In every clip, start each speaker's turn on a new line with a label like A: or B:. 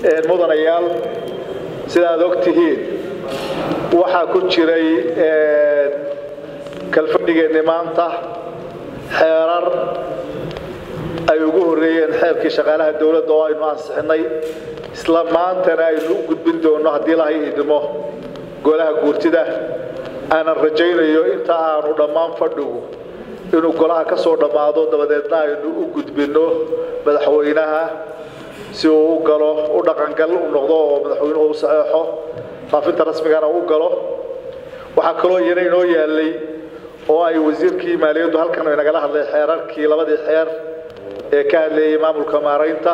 A: mudanayaal sidaad og tihiin waxaa ku jiray kalfadhigeenni maanta xeerar ay ugu horreeyeen xeerkii shaqaalaha dowladda oo aynu ansixinay isla maantana aynu u gudbin doonno haddii lahay idmo golaha guurtida aanan rajaynayo inta aanu dhammaan fadhigu inuu golaha ka soo dhammaado dabadeedna aynu u gudbinno madaxweynaha si uu u galo u dhaqangal u noqdo oo madaxweynuhu u saxeexo faafinta rasmigana u galo waxaa kaloo iyana inoo yaallay oo ay wasiirkii maaliyaddu halkan inagala hadlay xeerarkii labadii xeer ee ka hadlayay maamulka maaraynta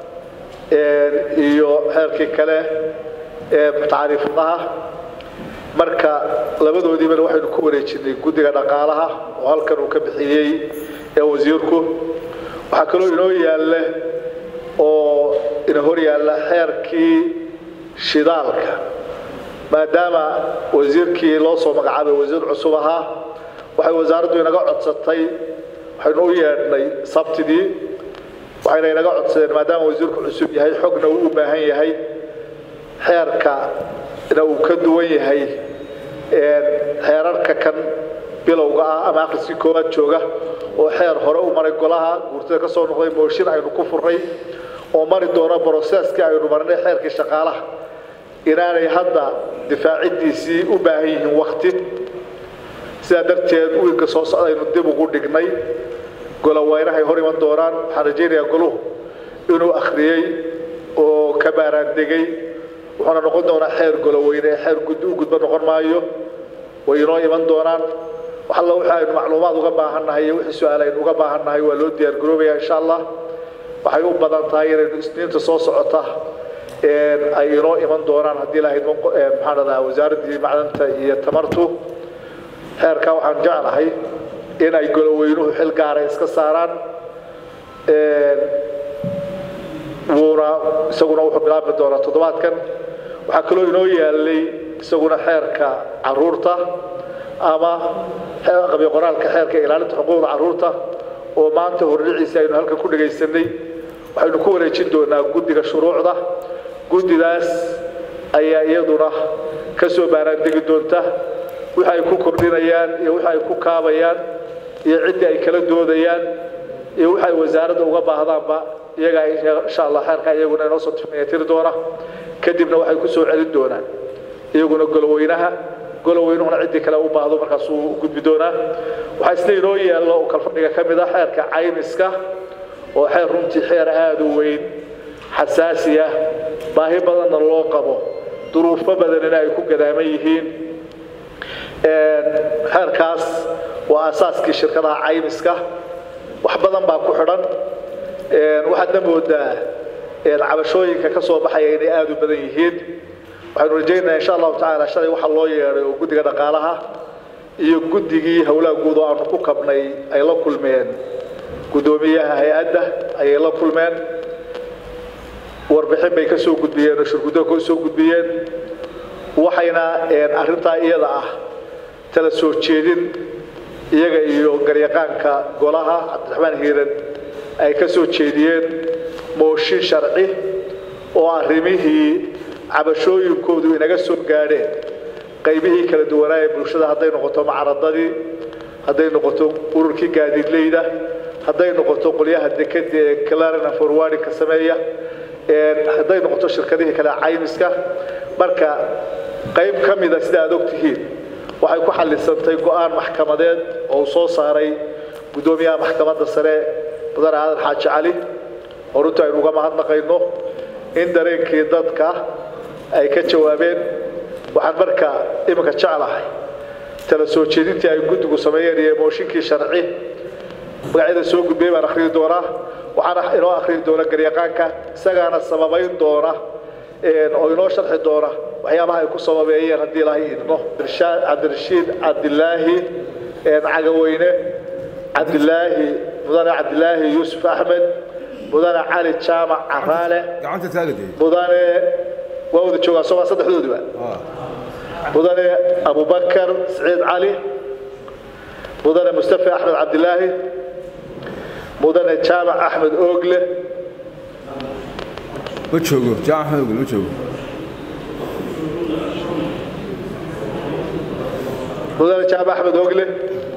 A: iyo xeerkii kale ee tacriifadaha marka labadoodiibana waxaynu ku wareejinay guddiga dhaqaalaha oo halkan uu ka bixiyey ee wasiirku waxaa kaloo inoo yaalla oo ina hor yaalla xeerkii shidaalka maadaama wasiirkii loo soo magacaabay wasiir cusub ahaa waxay wasaaraddu inaga codsatay waxaynu u yeedhnay sabtidii waxayna inaga codsadeen maadaama wasiirku cusub yahay xogna uu u baahan yahay xeerkana uu ka duwan yahay xeerarka kan bilowga ah ama akhriskii koowaad jooga oo xeer hore u maray golaha guurtada ka soo noqday mooshin aynu ku furnay oo mari doono broseeskii aynu marnay xeerkii shaqaalaha inaanay hadda difaaciddiisii u baahan yihiin wakti sidaa darteed wiilka soo socda aynu dib ugu dhignay goloweynahay hor iman doonaan waxaan rajaynayaa goluhu inuu akhriyey oo ka baaraandegay wuxuuna noqon doonaa xeer goloweyne ee xeer guddi u gudba noqon maayo way inoo iman doonaan wax alla wixii aynu macluumaad uga baahannahay iyo wixii su-aal aynu uga baahannahay waa loo diyaar garoobaya insha allah waxay u badan tahay inaynu isniinta soo socota ay inoo iman doonaan haddii lahayd maxaan dhadaa wasaaraddii macdanta iyo tamartu xeerkaa waxaan jeclahay in ay goloweynuhu xil gaara iska saaraan wuuna isaguna wuxuu bilaabi doonaa toddobaadkan waxaa kaloo inoo yaallay isaguna xeerka caruurta ama qabi qoraalka xeerka ilaalinta xuquuqda caruurta oo maanta hordhiciisa aynu halkan ku dhagaysanay waxaynu ku wareejin doonaa guddiga shuruucda guddidaas ayaa iyaduna ka soo baaraandegi doonta wixi ay ku kordhinayaan iyo wixi ay ku kaabayaan iyo ciddii ay kala doodayaan iyo wixi ay wasaaradda uga baahdaanba iyagaa insha allah xeerka iyaguna inoo soo tiri doona kadibna waxay ku soo celin doonaan iyaguna goloweynaha goloweynuhuna ciddii kale u baahdo markaasuu u gudbi doonaa waxaa isna inoo yaallo oo kalfadhiga ka mid ah xeerka caymiska oo xeer runtii xeer aada u weyn xasaasi ah baahi badanna loo qabo duruufo badanina ay ku gadaaman yihiin xeerkaas waa asaaskii shirkadaha caymiska wax badan baa ku xidhan waxaadna moodaa cabashooyinka ka soo baxaya inay aada u badan yihiin waxaynu rajaynayaa insha allahu tacaala shalay waxaa loo yeedhay oo guddiga dhaqaalaha iyo guddigii howlaha guud oo aanu ku kabnay ay la kulmeen guddoomiyaha hay-adda ayay la kulmeen warbixin bay ka soo gudbiyeen oo shirguddo ka soo gudbiyeen waxayna arrintaa iyada ah tala soo jeedin iyaga iyo garyaqaanka golaha cabdiraxmaan hiiran ay ka soo jeediyeen mooshin sharci oo arrimihii cabashooyinkoodu inaga soo gaadheen qaybihii kala duwanaa ee bulshada hadday noqoto macradadii hadday noqoto ururkii gaadiidleyda hadday noqoto qolyaha dekeda ee clarina forwardinka sameeya hadday noqoto shirkadihii kale caymiska marka qayb ka mida sida aad og tihiin waxay ku xallisantay go-aan maxkamadeed oo uu soo saaray guddoomiyaha maxkamadda sare mudane aadan xaaji cali oo runtii aynu uga mahadnaqayno in dareenkii dadka ay ka jawaabeen waxaan marka iminka jeclahay tala soo jeedintii ay guddigu sameeyeen iyo mooshinkii sharci magacyada soo gudbiyey baan akhriyi doonaa waxaana inoo akhriyi doona garyaqaanka isagaana sababayn doona oo inoo sharxi doona waxyaabaha ay ku sababeeyeen haddii ilaahay idmo cabdirashiid cabdilaahi cagaweyne cabdilaahi mudane cabdilaahi yuusuf axmed mudane cali jaamac caraale mudane waa wada joogaa sooma saddexdoodiba mudane abubakar siciid cali mudane mustafa axmed cabdilaahi mudane jaamac axmed oogle
B: ma joogo jaamac axmed ogel ma joogo
A: mudane jaamac axmed ogle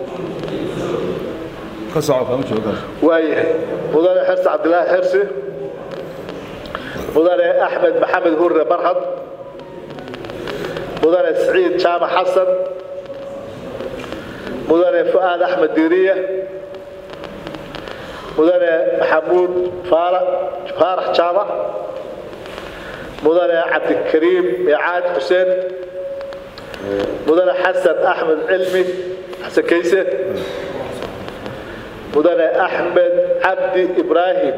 B: ka soco kama joogo kaas
A: waayahay mudane xirsi cabdilaahi xirsi mudane axmed maxamed hurre barhad mudane siciid jaamac xasan mudane fu'aad axmed diiriye mudane maxamuud faarax jaamac mudane cabdikariim icaad xuseen mudane xasan axmed cilmi xasan kayse mudane axmed cabdi ibraahim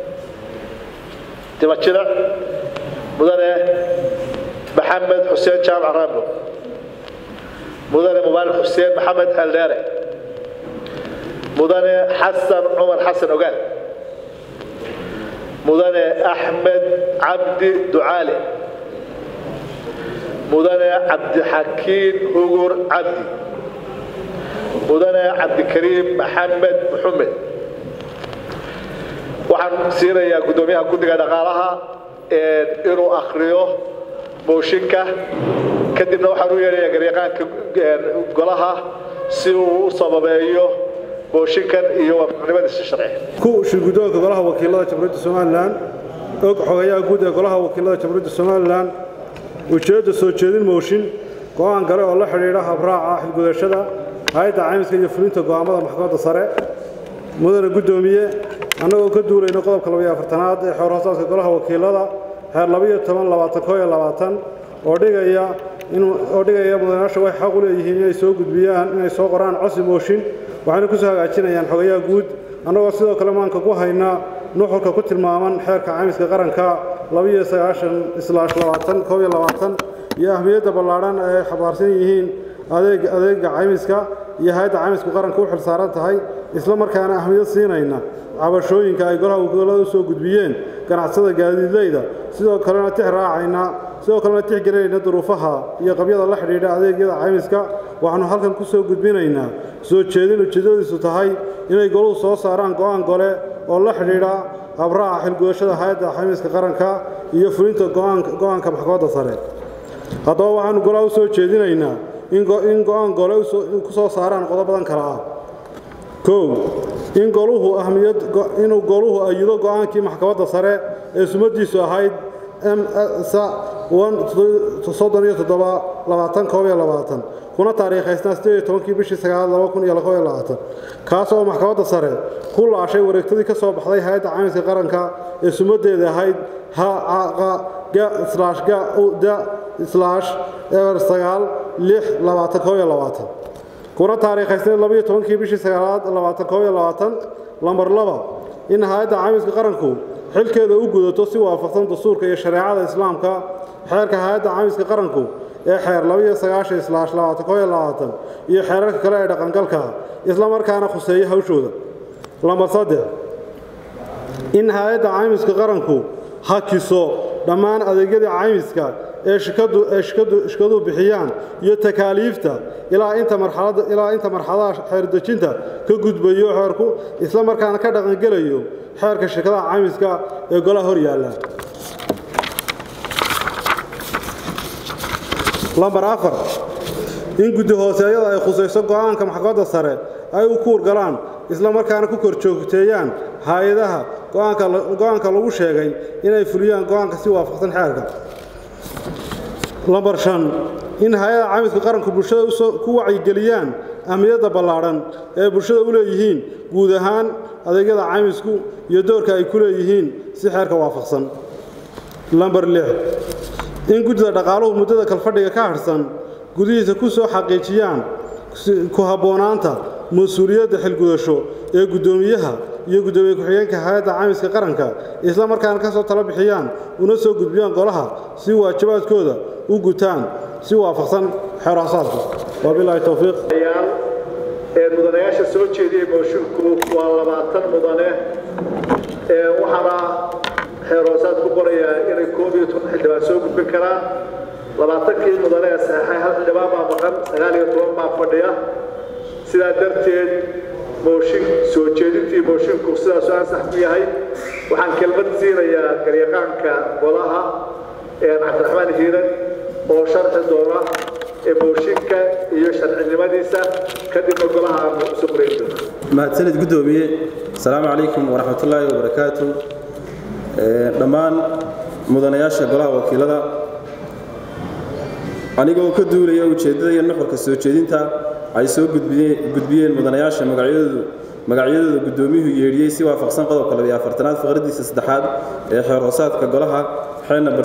A: dimajira mudane maxamed xuseen jaamac raambo mudane mubaarak xuseen maxamed haldheere mudane xasan cumar xasan ogaal mudane axmed cabdi ducaale mudane cabdixakiin hugur cabdi mudane cabdikariim maxamed muxumed waxaan siinayaa guddoomiyaha guddiga dhaqaalaha inuu akhriyo mooshinka kadibna waxaan u yeedhayaa garyaqaanka golaha si uu u sababeeyo mooshinkan iyo waafaqnimadiisa sharci
C: ku shirguddoonka golaha wakiilada jamhuuriyadda somalilan og xogayaha guud ee golaha wakiilada jamhuuriyadda somalilan ujeedda soo jeedin mooshin go'aan gale oo la xidhiidha habraaca xilgudashada hay-adda caymiska iyo fulinta go'aamada maxkamadda sare mudane guddoomiye annagoo ka duulayno qodobka labaiyo afartanaad ee xeer hoosaadka golaha wakiilada xeer labaiyo toban labaatan koo iyo labaatan oo dhigaya oo dhigaya mudanayaasha waxay xaq u leeyihiin inay soo gudbiyaan inay soo qoraan cosi mooshin waxayna ku soo hagaajinayaan xogayaha guud annagoo sidoo kale maanka ku haynaa nuxurka ku tilmaaman xeerka caymiska qaranka labaiyo sagaashan islaash labaatan koob iyo labaatan iyo ahmiyadda ballaadhan ay xabaarsan yihiin adeeg adeega caymiska iyo hay-adda caymisku qaranka u xil saaran tahay isla markaana ahmiyad siinayna cabashooyinka ay golaha wakiilada u soo gudbiyeen ganacsada gaadiidleyda sidoo kalena tix raacayna sidoo kalena tix gelinayna duruufaha iyo qabyada la xidhiidha adeegyada caymiska waxaanu halkan ku soo gudbinaynaa soo jeedin ujeeddadiisu tahay inay goluhu soo saaraan go'aan gole oo la xidhiidha habraaca xilgudashada hay-adda caymiska qaranka iyo fulinta go'aanka maxkamadda sare haddaba waxaanu golaha u soo jeedinaynaa in go'aan gole ku soo saaraan qodobadan kale ah kow in goluhu ahmiyad inuu goluhu ayido go'aankii maxkamadda sare ee sumadiisu ahayd soddon iyo toddoba labaatan koob iyo labaatan kuna taariikhaysnaa sideed iyo tobankii bishii sagaalaad laba kun iyo laba iyo labaatan kaas oo maxkamadda sare ku laashay wareegtadii ka soo baxday hay-adda caymiska qaranka ee sumadeeda ahayd eber sagaal lix labaatan koob iyo labaatan kuna taariikhaysnayd labaiyo tobankii bishii sagaalaad labaatan koob iyo labaatan lambar laba in hay-adda caymiska qaranku xilkeeda u gudato si waafaqsan dastuurka iyo shareecada islaamka xeerka hay-adda caymiska qaranku ee xeer labaiyo sagaashan islaash labaatan koob iyo labaatan iyo xeerarka kale ee dhaqangalka isla markaana khuseeya hawshooda lambar saddex in hay-adda caymiska qaranku hakiso dhammaan adeegyada caymiska ee shikaduhu bixiyaan iyo takaaliifta ilaa inta marxaladaha xeerdejinta ka gudbayo xeerku isla markaana ka dhaqangelayo xeerka shirkadaha caymiska ee golaha hor yaalla lambar afar in guddi hooseeyada ay khusayso go'aanka maxkamadda sare ay u kuur galaan isla markaana ku kor joogteeyaan hay-adaha go'aanka lagu sheegay inay fuliyaan go'aanka si waafaqsan xeerka lambar shan in hay-ada caymiska qaranku bulshada ku wacyigeliyaan ahmiyadda ballaadhan ee bulshada u leeyihiin guud ahaan adeegyada caymisku iyo doorka ay ku leeyihiin si xeerka waafaqsan lambar lix in guddida dhaqaaluhu muddada kalfadhiga ka hadhsan gudihiisa ku soo xaqiijiyaan ku habboonaanta mas-uuliyadda xilgudasho ee guddoomiyaha iyo guddoomiye ku-xigeenka hay-adda caymiska qaranka isla markaana ka soo tala bixiyaan una soo gudbiyaan golaha si waajibaadkooda u gutaan si waafaqsan xeer hoosaadka wabilaahi towfiiq
A: mudanayaasha soo jeediyey moshinku waa labaatan mudane waxaana xeer hoosaad ku qorayaa inay koob iyo toban xildhibaan soo gudbin karaan labaatankii mudane ee saxeexay hal xildhibaan baa maqan sagaal iyo toban baa fadhiya sidaa darteed mooshin soo jeedintii moshinku sidaasuu ansax ku yahay waxaan kelmad siinayaa garyaqaanka golaha cabdiraxmaan hiiran oo sharxi doona mooshinka iyo sharcinimadiisa kadibna golaha aanu isu qorayn doona
D: mahadsanid guddoomiye asalaamu calaykum waraxmatullaahi wabarakaatu dhammaan mudanayaasha golaha wakiilada anigoo ka duulaya ujeeddada iyo nuxurka soo jeedinta ay soo gudbiyeen mudanayaasha magacyadoodu magacyadooda guddoomiyuhu yeedhiyey si waafaqsan qodobka labiyo afartanaad faqradiisa saddexaad ee xeer hoosaadka golaha xeel number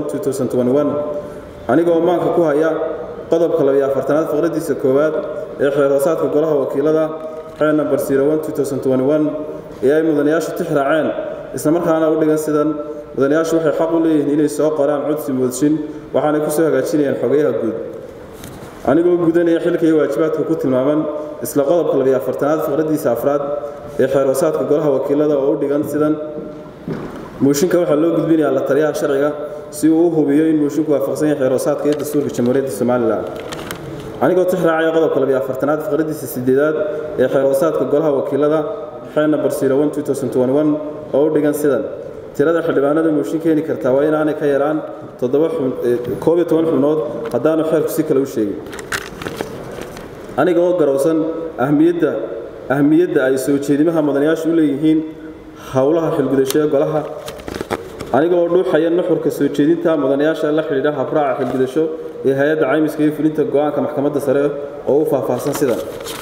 D: anigoo maanka ku haya qodobka labiyo afartanaad faqradiisa koowaad ee xeer hoosaadka golaha wakiilada xeel number ee ay mudanayaashu tix raaceen islamarkaana u dhigan sidan mudanayaashu waxay xaq u leeyihiin inay soo qoraan codsi moodshin waxaanay ku soo hagaajinayaan xogayaha guud anigoo gudanaya xilka iyo waajibaadka ku tilmaaman isla qodobka labiyo afartanaad faqradiisa afraad ee xeer hoosaadka golaha wakiilada oo u dhigan sidan mooshinka waxaa loo gudbinayaa la taliyaha sharciga si uu u hubiyo in moshinku waafaqsan yahay xeer hoosaadka iyo dastuurka jamhuuriyadda somalilan anigoo tix raacaya qodobka labiyo afartanaad faqradiisa sideedaad ee xeer hoosaadka golaha wakiilada xeel number oo u dhigan sidan tirada xildhibaanada mooshin keeni kartaa waa inaanay ka yaraan koob iyo toban xubnood haddaanu xeerku si kale u sheegin aniga oo garowsan ahmiyadda ahmiyadda ay soo jeedimaha mudanayaashu u leeyihiin howlaha xilgudasho ee golaha aniga oo dhuuxaya nuxurka soo jeedinta mudanayaasha la xidhiidha habraaca xilgudasho ee hay-adda caymiska iyo fulinta go'aanka maxkamadda sare oo u faahfaahsan sidan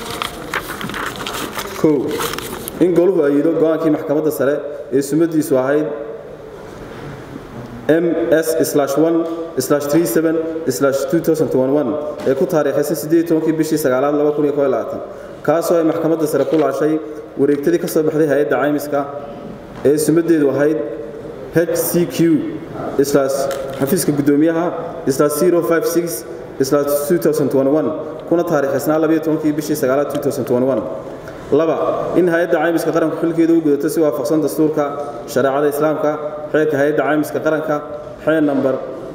D: kow in goluhu ayido go'aankii maxkamadda sare ee sumadiisu ahayd ms ee ku taariikhaysan kii bishii sagaalaad kaasoo ay maxkamadda sare ku laashay wareegtadii ka soo baxday hay-adda caymiska ee sumadeedu ahayd hcq xafiiska guddoomiyaha kuna taariikhaysnaa kii bishii sagaalaad laba in hay-adda caymiska qaranku xilkeeda u gudato si waafaqsan dastuurka shareecada islaamka xeerka hay-adda caymiska qaranka xeer namber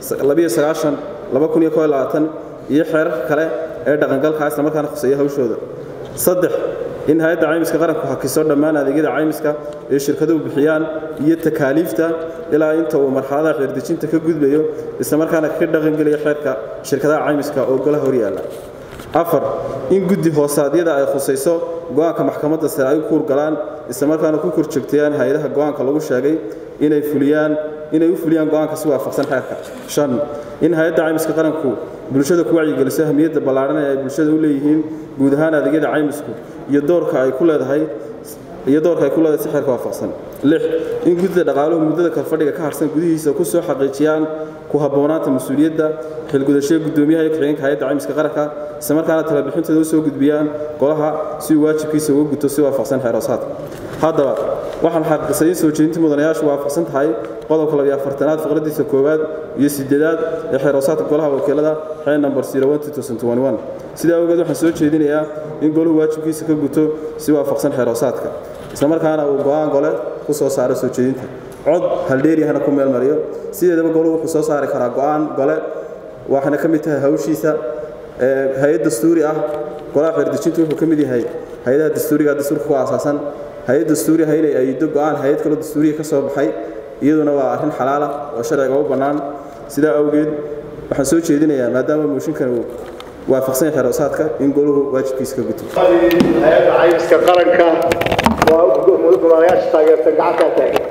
D: iyo xeerarka kale ee dhaqangalka isla markaana khuseeya hawshooda saddex in hay-adda caymiska qaranku hakiso dhammaan adeegyada caymiska ee shirkaduhu bixiyaan iyo takaaliifta ilaa inta uu marxaladaha xeerdejinta ka gudbayo islamarkaana ka dhaqangeliya xeerka shirkadaha caymiska oo golaha horyaala afar in guddi hoosaadyada ay khusayso go'aanka maxkamadda sare ay u kuurgalaan islamarkaana ku korjoogtayaan hay-adaha go'aanka lagu sheegay inay fuliyaan inay u fuliyaan go'aanka si waafaqsan xeerka shan in hay-adda caymiska qaranku bulshada ku wacyigeliso ahmiyadda ballaadhan ee ay bulshada u leeyihiin guud ahaan adeegyada caymisku iyo doorka ay ku leedahay iyo doorka ay ku leedahay si xeerka waafaqsan lix in guddida dhaqaaluhu muddada kalfadhiga ka harsan gudihiisa ku soo xaqiijiyaan ku habboonaanta mas-uuliyadda xilgudashada guddoomiyaha iyo ku-xigeenka hay-adda caymiska qaranka isla markaana talabixintooda u soo gudbiyaan golaha si uu waajibkiisa uga guto si waafaqsan xeer hoosaadka haddaba waxaan xaqiiqsay in soo jeedinta mudanayaashu waafaqsan tahay qodobka labiyo afartanaad faqradiisa koowaad iyo sideedaad ee xeer hoosaadka golaha wakiilada xeer number sidaa awgeed waxaan soo jeedinayaa in goluhu waajibkiisa ka guto si waafaqsan xeer hoosaadka isla markaana uu go'aan gole ku soo saaro soo jeedinta cod haldheeryahana ku meel mariyo sideedaba goluhu wuxuu soo saari karaa go'aan gole waxaana ka mid tahay hawshiisa hay-ad dastuuri ah golaha xeerdejintu wuxuu ka mid yahay hay-adaha dastuuriga dastuurka ku aasaasan hay-ad dastuuri ah inay ayido go'aan hay-ad kaloo dastuuriya ka soo baxay iyaduna waa arrin xalaala oo sharciga u bannaan sidaa awgeed waxaan soo jeedinayaa maadaama mooshinkan uu waafaqsan yahay xeeroosaadka in goluhu waajibkiisa ka guto
A: hay-adda caymiska qaranka waa mudanayaasha taageersan gacantaa taagan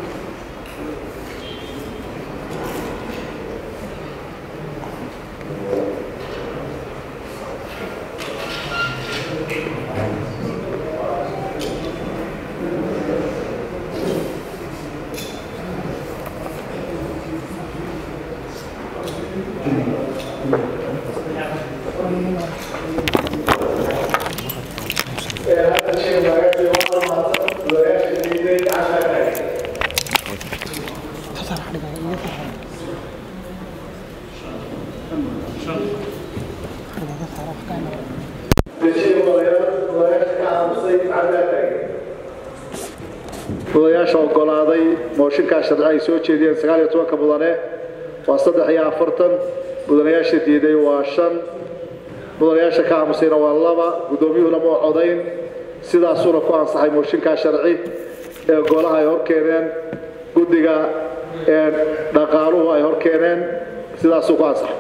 A: mudanayaasha ogolaaday mooshinkaa sharci ay soo jeediyeen sagaal iyo tobanka mudane waa saddex iyo afartan mudanayaasha diiday waa shan mudanayaasha ka aamusayna waa laba guddoomiyuhuna ma codayn sidaasuuna ku ansaxay mooshinkaa sharci ee golaha ay hor keeneen guddiga dhaqaaluhu ay hor keeneen sidaasuu ku ansaxay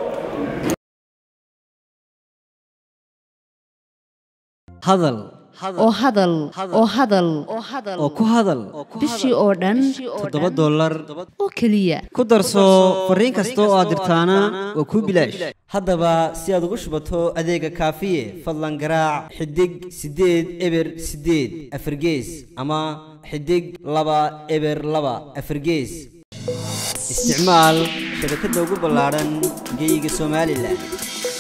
E: hadal
F: oo hadal oo hadal
E: oo ku hadal
F: bishii oo dhan
E: toddoba dollar
F: oo keliya
E: ku darso fariin kasta oo aad dirtaana waa kuu bilaash haddaba si aad ugu shubato adeega kaafiye fadlan garaac xidig siddeed eber siddeed afargees ama xidig laba eber laba afargees isticmaal shabakadda ugu ballaadhan geyga somalilan